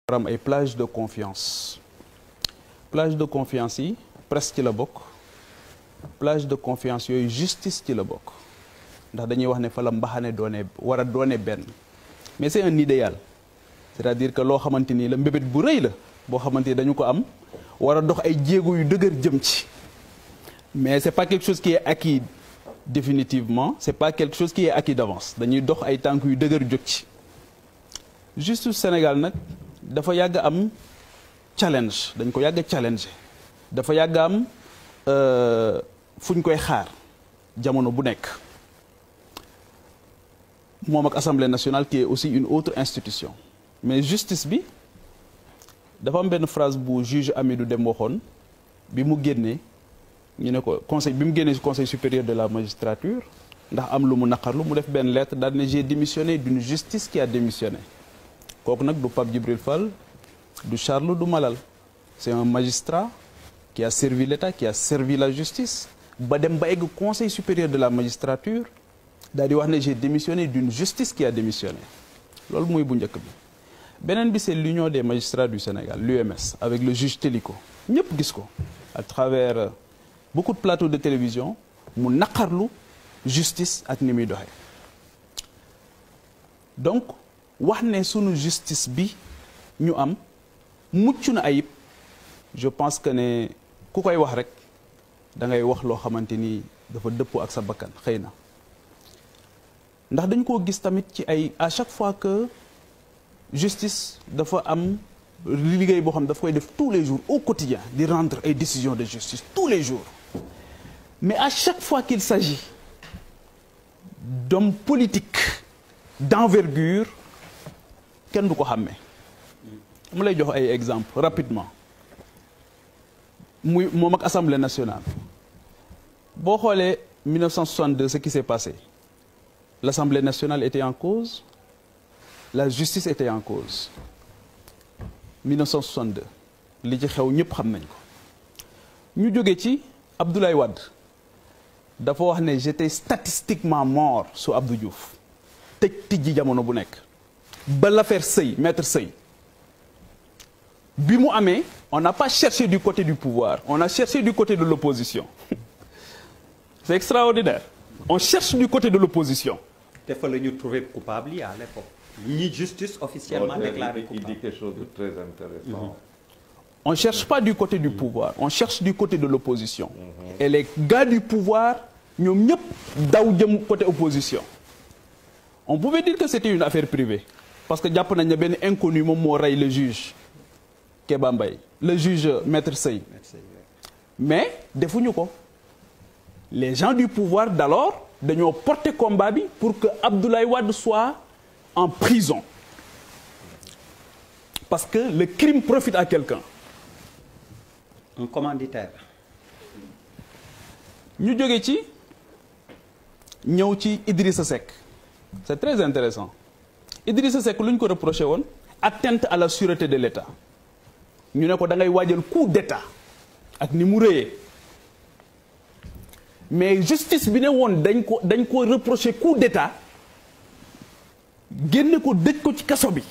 am ay plage de confiance plage de confiance yi presse ci la bokk plage de confiance yooyu justice ci la bokk ndax dañuy wax ne fa la mbaxane doone war a doone benn mais c'est un idéal c'est-à-dire que loo xamante ni la mbébét bu rëy la boo xamante ni dañu ko am war a dox ay jéego yu dëgër jëm ci mais c'est pas quelque chose qui est acquis définitivement c'est pas quelque chose qui est acquis d'avance dañuy dox ay tànk yu dëgër jóg ci justice Sénégal nag dafa yàgg am challenge dañ ko yàgg challenge dafa yàgg am fu ñu koy xaar jamono bu nekk moom ak Assemblée nationale qui est aussi une autre institution mais justice bi dafa am benn phrase bu juge Amidou Dem waxoon bi mu génnee ñu ne ko conseil bi mu génnee ci conseil supérieur de la magistrature ndax am lu mu naqarlu mu def benn lettre daal ne j'ai démissionné d'une justice qui a démissionné kooku nag du Pape Djibril Fall du Charles du Malal c'est un magistrat qui a servi l'État qui a servi la justice ba dem ba egg conseil supérieur de la magistrature daal di wax ne j'ai démissionné d'une justice qui a démissionné loolu muy bu njëkk bi beneen bi c'est l'union des magistrats du Sénégal l'UMS avec le juge Téliko ñëpp gis ko à travers beaucoup de plateaux de télévision mu naqarlu justice ak ni muy doxee donc wax ne sunu justice bi ñu am mucc na ayib je pense que ne ku koy wax rek da ngay wax loo xamante ni dafa dëppoo ak sa bakkan xëy na ndax dañ koo gis tamit ci ay à chaque fois que justice dafa am liggéey boo xam ne dafa koy def tous les jours au quotidien di rendre ay décisions de justice tous les jours mais à chaque fois qu'il s'agit d'hommes politiques d'envergure kenn du ko xàmmee mu lay jox ay exemples rapidement muy moom ak Assemblée nationale boo xoolee 1962 ce qui s'est passé l'Assemblée nationale était en cause la justice était en cause 1962 li ci xew ñëpp xam nañ ko ñu jóge ci Abdoulaye Wade dafa wax ne j'étais statistiquement mort sous Abdou Diouf tëj tijji jamono bu nekk ba l'affaire Sey maître Sey bi mu amee on n'a pas cherché du côté du pouvoir on a cherché du côté de l'opposition c'est extraordinaire on cherche du côté de l'opposition te fa la ñu trouvé coupable yi à l'époque ñi justice officiellement déclaré il dit coupable quelque chose de très intéressant. on cherche pas du côté du pouvoir on cherche du côté de l'opposition et les gars du pouvoir ñoom ñëpp daw jëm côté opposition on pouvait dire que c'était une affaire privée parce que jàpp nañ ne benn inconnu moom moo rey le juge Kéba Mbaye le juge maître Sey mais defuñu ko les gens du pouvoir d'alors dañoo porter combat bi pour que Abdoulaye Wade soit en prison parce que le crime profite à quelqu'un un commanditaire ñu jóge ci ñëw ci Idrissa Seck c'est très intéressant Idrissa Seck lu ñu ko reproché woon atteinte à la sûreté de l'État ñu ne ko da ngay waajal coup d'État ak ni mu rëyee mais justice bi ne woon dañ ko dañ ko reproché coup d'État génne ko dëj ko ci kaso bi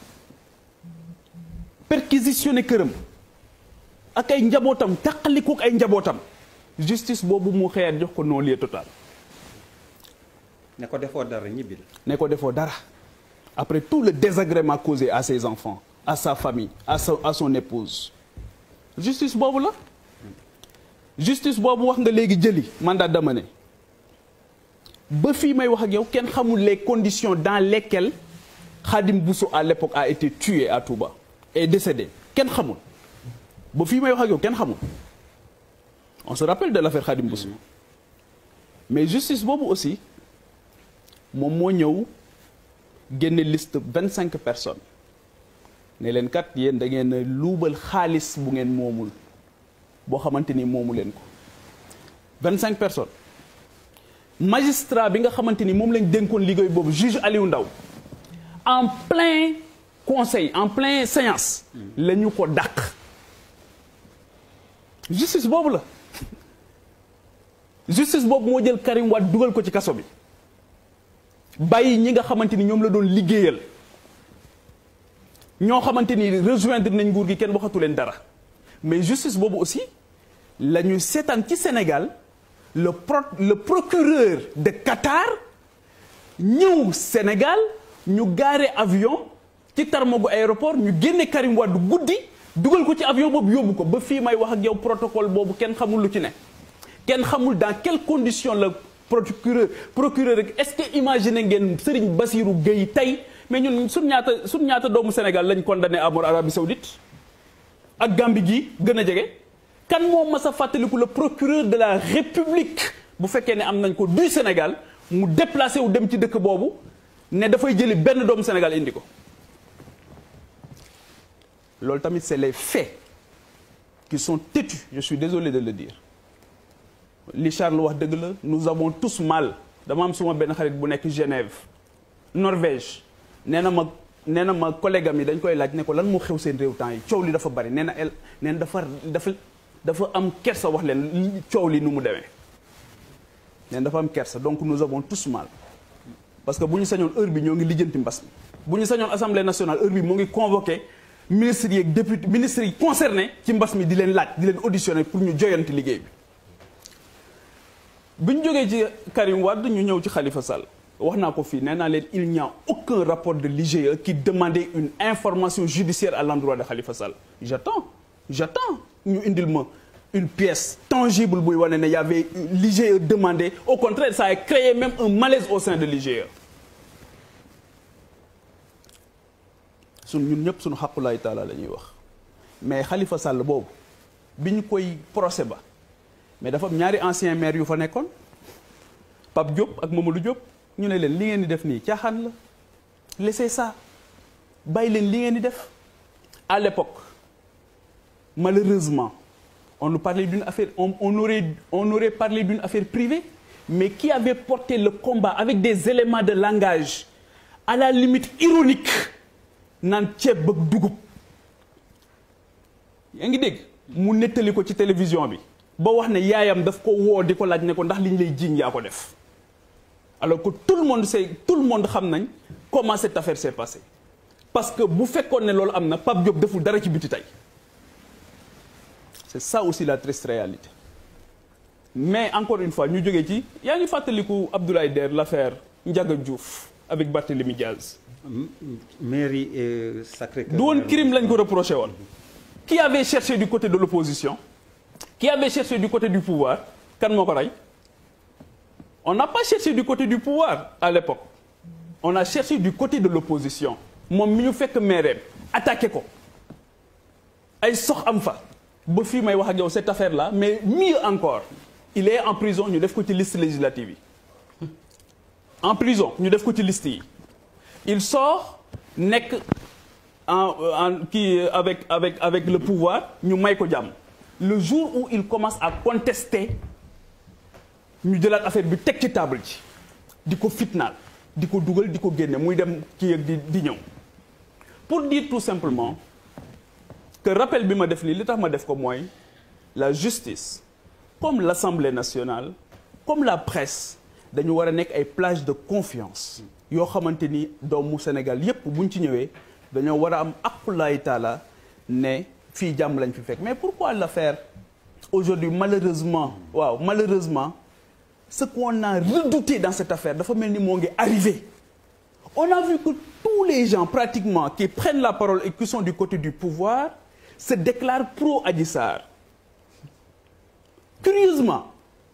perquisitionné këram ak ay njabootam taqalikook ay njabootam justice boobu mu xëyaat jox ko non-lieu total ne ko defoo dara ñibbil ne ko defoo dara après tout le désagrément causé à ses enfants à sa famille à sa à son épouse justice boobu la justice boobu wax nga léegi jëli mandat d'amener ba fii may wax ak yow kenn xamul les conditions dans lesquelles Khadim Bousso à l'époque a été tué à Touba et décédé kenn xamul ba fii may wax ak yow kenn xamul on se rappelle de l'affaire Khadim Bousso mais justice boobu aussi moom moo ñëw génne liste vingt cinq personnes ne leen kat yéen da ngeen a luubal xaalis bu ngeen moomul boo xamante ni moomu leen ko vingt cinq personnes magistrat bi nga xamante ni moom lañ dénkoon liggéey boobu juge Aliou Ndao en plein conseil en plein séance la ñu ko dàq justice boobu la justice boobu moo jël Karim Wade dugal ko ci kaso bi bàyyi ñi nga xamante ni ñoom la doon liggéeyal ñoo xamante ni rejoindre nañ nguur gi kenn waxatu leen dara mais justice boobu aussi la ñu seetaan ci Sénégal le pro le procureur de Qatar ñëw Sénégal ñu gaare avion ci tarmagu aéroport ñu génne Karim Wade guddi dugal ko ci avion boobu yóbbu ko ba fii may wax ak yow protocole boobu kenn xamul lu ci ne kenn xamul dans quelles conditions la procureur procureur rek est-ce que imaginer ngeen Serigne Bassirou Gueye tey mais ñun suñ ñaata suñ ñaata doomu Sénégal lañ condamné à mort Arabie Saoudite ak Gambie gi gën a jege kan moo mas a fàttaliku le procureur de la République bu fekkee ne am nañ ko du Sénégal mu déplacé wu dem ci dëkk boobu ne dafay jëli benn doomu Sénégal indi ko loolu tamit c'est les faits qui sont têtus je suis désolé de le dire li Charles wax dëgg la nous avons tous mal dama am suma benn xarit bu nekk Genève Norvège nee na ma nee na ma collègue am yi dañ koy laaj ne ko lan moo xew seen réew temps yi coow li dafa bari nee na el nee na dafa dafa dafa am kersa wax leen coow li nu mu demee nee na dafa am kersa donc nous avons tous mal parce que bu ñu sañoon heure bi ñoo ngi lijjanti mbas mi bu ñu sañoon assemblée nationale heure bi moo ngi convoqué ministres yi ak député ministres yi concerné ci mbas mi di leen laaj di leen auditionné pour ñu joyanti liggéey bi bi ñu jógee ci Karim Wade ñu ñëw ci Khalifa Sall wax naa ko fii nee naa leen il n'y a aucun rapport de l'IGE qui demandait une information judiciaire à l'endroit de Khalifa Sall j'attends j'attends ñu indil ma une pièce tangible buy wane ne y avait l'IGE demandé au contraire ça a créé même un malaise au sein de l'IGE sun ñun ñëpp suñu xaqulaay taala la ñuy wax mais Khalifa Sall boobu bi ñu koy procès ba mais dafa am ñaari ancien maire yu fa nekkoon Pape Diop ak Mamadou Diop ñu ne leen li ngeen di def nii caaxaan la laissez ça bàyyi leen li ngeen di def à l'époque malheureusement on nous parlait d'une affaire on, on aurait on aurait parlé d'une affaire privée mais qui avait porté le combat avec des éléments de langage à la limite ironique naan ceeb bëgg dugub yaa ngi dégg mu nettali ko ci télévision bi ba wax ne yaayam daf ko woo di ko laaj ne ko ndax li ñu lay jiiñ yaa ko def alors que tout le monde sait tout le monde xam nañ comment cette affaire s'est passée parce que bu fekkoon ne loolu am na Pape Diop deful dara ci biti tey c'est ça aussi la triste réalité mais encore une fois ñu jógee ci yaa ngi fàttaliku Abdoulaye Der l'affaire Ndiaga Diouf avec Barthélémy Diaz mairie et Sacré-Cœur du woon crime lañ ko reproché woon qui avait cherché du côté de l'opposition qui avait cherché du côté du pouvoir kan moo ko rey on n'a pas cherché du côté du pouvoir à l'époque on a cherché du côté de l'opposition moom mi ñu fekk maireem attaqué ko ay sox am fa ba fii may wax ak yow cette affaire là mais mieux encore il est en prison ñu def ko ci liste législative yi en prison ñu def ko ci liste yi il sort nekk en en kii avec avec avec le pouvoir ñu may ko jàmm le jour où il commence à contester ñu jëlaat affaire bi teg ci table ji di ko fitnaal di ko dugal di ko génne muy dem kii ak di di ñëw pour dire tout simplement que rappel bi ma def lii li tax ma def ko mooy la justice comme l'Assemblée nationale comme la presse dañu war a nekk ay plage de confiance yoo xamante ni doomu Sénégal yépp buñ ci ñëwee dañoo war a am aqulaay taala ne fii jàmm lañ fi fekk mais pourquoi l'affaire aujourd'hui malheureusement waaw malheureusement ce qu'on a redouté dans cette affaire dafa mel ni moo ngi arrivé on a vu que tous les gens pratiquement qui prennent la parole et qui sont du côté du pouvoir se déclarent pro Adji Sarr curieusement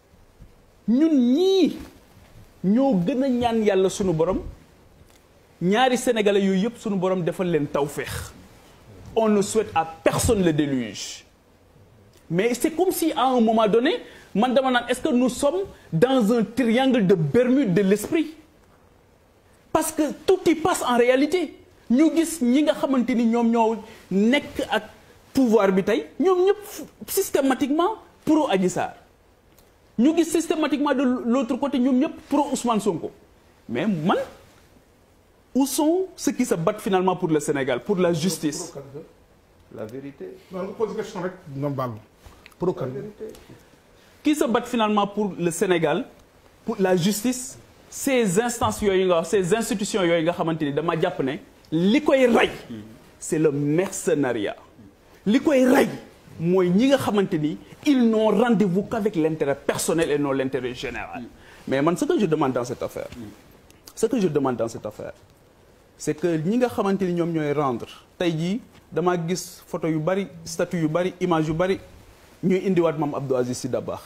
ñun ñii ñoo gën a ñaan yàlla sunu borom ñaari sénégalais yooyu yëpp sunu borom defal leen tawféex on ne souhaite à personne le déluge mais c'est comme si à un moment donné man dama naan est-ce que nous sommes dans un triangle de Bermude de l'esprit parce que tout y passe en réalité ñu gis ñi nga xamante ni ñoom ñoo nekk ak pouvoir bi tey ñoom ñëpp systématiquement pro Adji Sarr ñu gis systématiquement de l'autre côté ñoom ñëpp pro Ousmane Sonko mais man où sont ceux qui se battent finalement pour le Sénégal pour la justice La vérité. non nga pose question rek nga baal pro kan qui se battent finalement pour le Sénégal pour la justice ces instances yooyu nga wax ces institutions yooyu nga xamante ni dama jàpp ne li koy rey c'est le mercenariat li koy rey mooy ñi nga xamante ni ils n'ont rendez-vous qu'avec l'intérêt personnel et non l'intérêt général mais man ce que je demande dans cette affaire ce que je demande dans cette affaire c'est que ñi nga xamante ni ñoom ñooy rendre tey jii damaa gis photo yu bari statut yu bari image yu bari ñuy indiwaat maam Abdou Aziz Sy Dabakh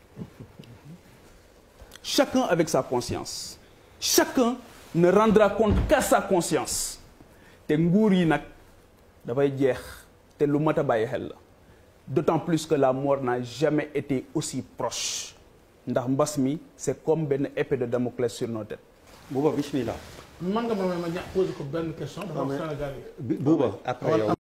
chacun avec sa conscience chacun ne rendra compte qu'à sa conscience te nguur yi nag dafay jeex te lu mat a bàyyi xel la d'autant plus que la mort n'a jamais été aussi proche ndax mbas mi c'est comme benn épée de Damoclès sur nos têtes Bouba bismillah man nga ma may ma ña posé ko benn question dafa am Sénégal yi Bouba après yow